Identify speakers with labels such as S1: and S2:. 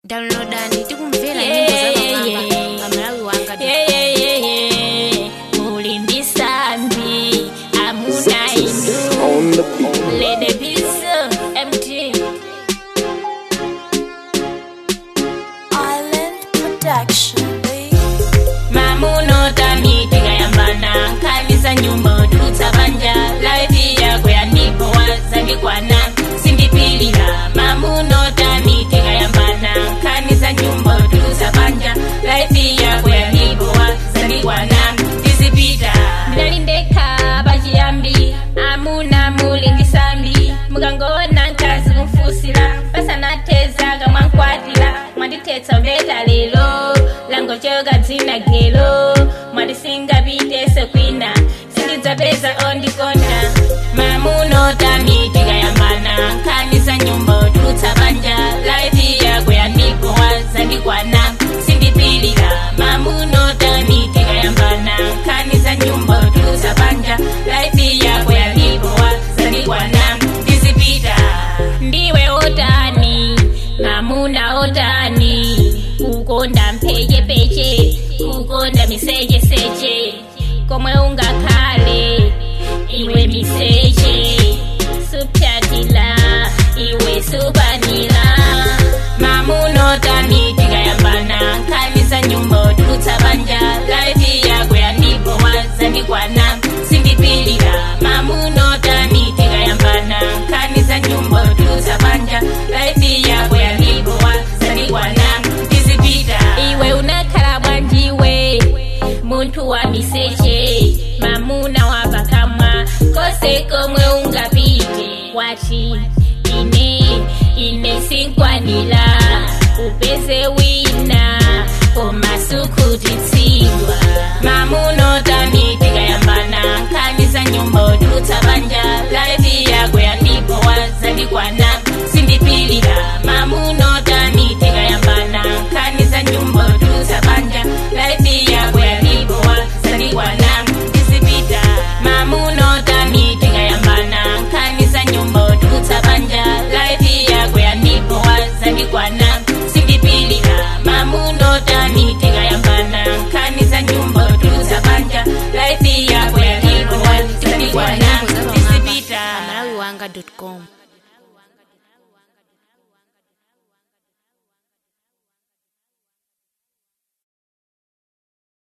S1: downloadani tikumvera nyimbo za mapamba pamalawi wanga
S2: mulimbisambi amuna indu
S3: on the beat.
S2: ledebiso mt
S4: Island Production,
S2: mamunotami tikayambana nkaniza nyumba tulutsa banja laifi yako yandipowa zandikwana sindipilira mamunotami tikayambana nkaniza nyumba tulutsa banja laifi yako yandipowa zandikwana tizipita ndinalindeka bachiyambi amuna muli ndisambi mukangona nkazi kumfusira pasanateza mwankwatira mwanditetsa mbeta lero langochoka dzina gelo mwandisinga pitese kwina sindidzapeza ondikonda mamunotami tikayambana nkaniza nyumba tulutsa banja laifi yako yandipowa zandikwana sindipilira mamunotami tikayambana nkaniza nyumba tulutsa banja laifi yako yandipowa zandikwana ndizipita ndiwe otani mamuna otani kukonda mpechepeche kukonda misecheseche komwe ungakhale iwe miseche supyatila iwe subanila mamunotani tikayambana nkaniza nyumba tulutsa banja laifi yako yandipowa zandikwana sindipilira mamunotani tikayambana nkaniza nyumba tulutsa banja laifi yako yandipowa zandikwana tizipita iwe unakhala bwanjiwe munthu wa miseche mamuna wa pakamwa kose komwe ungapite wati ine ine sinkwanira upeze wina komasukutitsidwa mamunotami tikayambana nkaniza nyumba tulutsa banja laifi yako yandipowa zandikwana sindipilira mamunotami tikayambana nkaniza nyumba tulutsa banja laifi yako yandipowa zandikwana tizipita mamunotami tikayambana nkaniza nyumba tulutsa banja laifi yako yandipowa zandikwana sindipilira mamunotami tikayambana nkaniza nyumba tulutsa banja laifi yako yandipowa zandikwana
S1: nyimbo za
S2: tizipita
S1: pamalawi wanga com